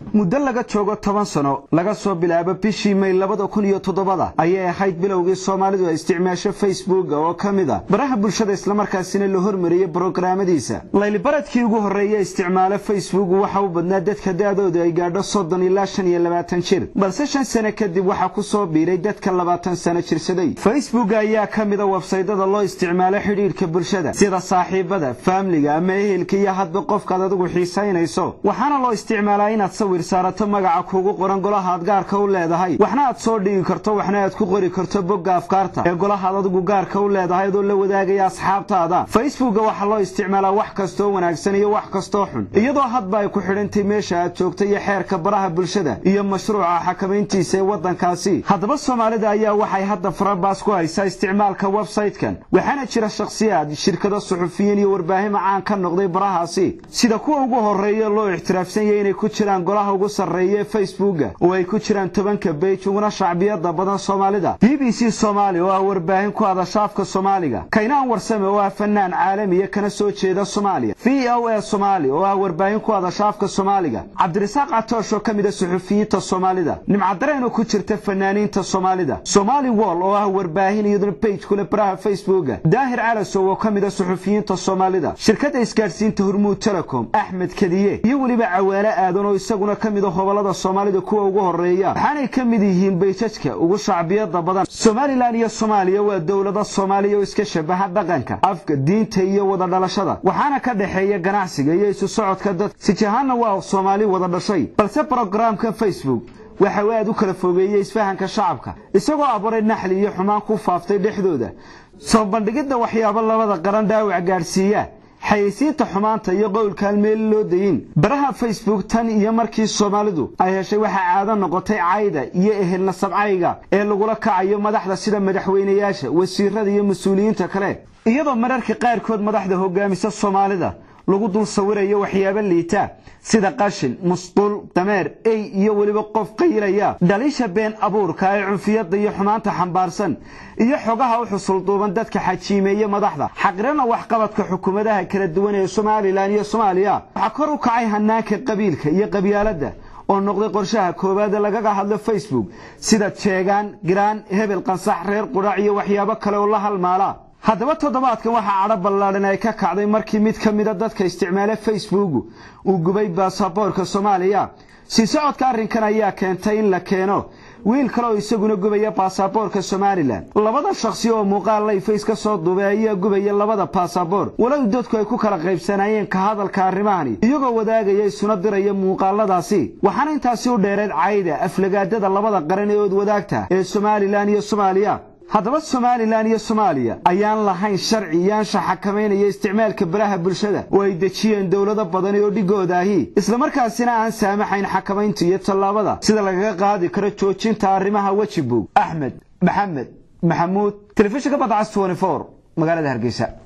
muddo laga joogo toban sano laga soo bilaabo bishii may labada kun iyo toddobada ayay ahayd bilowgii soomaalidu ay isticmaasho facebooka oo ka mid a baraha bulshada islamarkaasina la hormariyey brograamadiisa laylibaradkii ugu horreeye isticmaalo facebook waxa u badnaa dadka da-dooda ay gaadho soddon ilaa shan iyo labaatan jir balse shan sane kadib waxaa ku soo biiray dadka labaatan sano jirsaday facebook ayaa ka mida websaydada loo isticmaalo xidhiidhka bulshada sida saaxiibada faamliga ama ehelka iyo hadba qofkaad adigu xiisaynayso waxaana loo isticmaalaa inaad sawir saarato magaca kuugu qoran golahaad gaarka u leedahay waxna aad soo dhigi karto waxna aad ku qori karto bogga afkaarta ee golahaad adigu gaarka u leedahay adoo la wadaagaya asxaabtaada facebooka waxaa loo isticmaalaa wax kastoo wanaagsan iyo wax kastoo xun iyadoo hadba ay ku xidhantay meesha aad joogta iyo xeerka baraha bulshada iyo mashruuca xakamayntiisa ee waddankaasi haddaba soomaalida ayaa waxay hadda farabaas ku haysaa isticmaalka websaytekan waxaana jira shakhsiyaad shirkado suxufiyiin iyo warbaahin caan ka noqday barahaasi sida kuwa ugu horreeya loo ixtiraafsan yahay inay ku jiraan golaha ugu sarreeya ee facebooka oo ay ku jiraan tobanka beij uguna shacbiyada badan soomaalida b b c soomaali oo ah warbaahin ku hadasha afka soomaaliga kaynaan warsame oo ah fanaan caalamiya kana soo jeeda soomaaliya v o a somaali oo ah warbaahin ku hadasha afka soomaaliga cabdirasaaq catoosh oo ka mid a suxufiyiinta soomaalida nimcadareen oo ku jirta fanaaniinta soomaalida somaali wol oo ah warbaahin iyaduna beij kule baraha facebooka daahir calasow oo ka mid a suxufiyiinta soomaalida shirkadda isgaadhsiinta hormuud telecom axmed kadiye iyo weliba cawaale aadan oo isaguna ka mid a hobolada soomaalida kuwa ugu horreeya waxaanay ka mid yihiin bayjajka ugu shacbiyada badan somalilan iyo soomaaliya waa dowlada soomaaliya oo iska shabaha dhaqanka afka diinta iyo wada dhalashada waxaana ka dhexeeya ganacsiga iyo isu socodka dad sijahaanna waa soomaali wada dhashay balse brogramka facebook waxa uu aad u kala fogeeyey isfahanka shacabka isagoo abuuray naxli iyo xumaan ku faaftay dhexdooda soo bandhigidda waxyaabo labada qaran dhaawac gaadhsiiya xayeysiinta xumaanta iyo qowlkaan meel loo dayin baraha facebook tan iyo markii soomaalidu ay heshay waxaa caado noqotay cayda iyo ehel nasabcayga ee lagula kacayo madaxda sida madaxweynayaasha wasiirada iyo mas-uuliyiinta kale iyadoo mararka qaarkood madaxda hogaamisa soomaalida lagu dul sawirayo waxyaabo liita sida qashin musqul dameer ey iyo weliba qof qayilaya dhaliisha been abuurka ee cunfiyadda iyo xumaanta xambaarsan iyo xogaha u xusulduuban dadka xajiimeeye madaxda xaqirana waxqabadka xukuumadaha kala duwan ee somalilan iyo soomaaliya waxaa kor u kacay hanaanka qabiilka iyo qabyaaladda oo noqday qorshaha koowaad ee lagaga hadlo facebook sida jeegaan giraan hebel qansax reer qudhac iyo waxyaabo kale oo la halmaala haddaba toddobaadkan waxaa cadho ballaadhan ay ka kacday markii mid ka mida dadka isticmaala facebook uu gubay baasaboorka soomaaliya sii socodka arrinkan ayaa keentay in la keeno wiil kale oo isaguna gubaya baasaboorka somalilan labada shakhsi oo muuqaal layfays ka soo duubay ayaa gubaya labada baasaboor walow dadku ay ku kala qaybsanaayeen ka hadalka arrimahani iyagoo wadaagaya isuna diraya muuqaaladaasi waxaana intaasi u dheereed cayda aflagaadada labada qaran ee ood wadaagta ee somalilan iyo soomaaliya haddaba somalilan iyo soomaaliya ayaan lahayn sharci yaansha xakamaynaya isticmaalka baraha bulshada oo ay dejiyeen dowlado badani oo dhigooda ahi islamarkaasina aan saamaxayn xakamaynta iyo tallaabada sida lagaga qaadi karo joojinta arrimaha wejibog axmed maxamed maxamuud telefishinka badcas magaalada hargeysa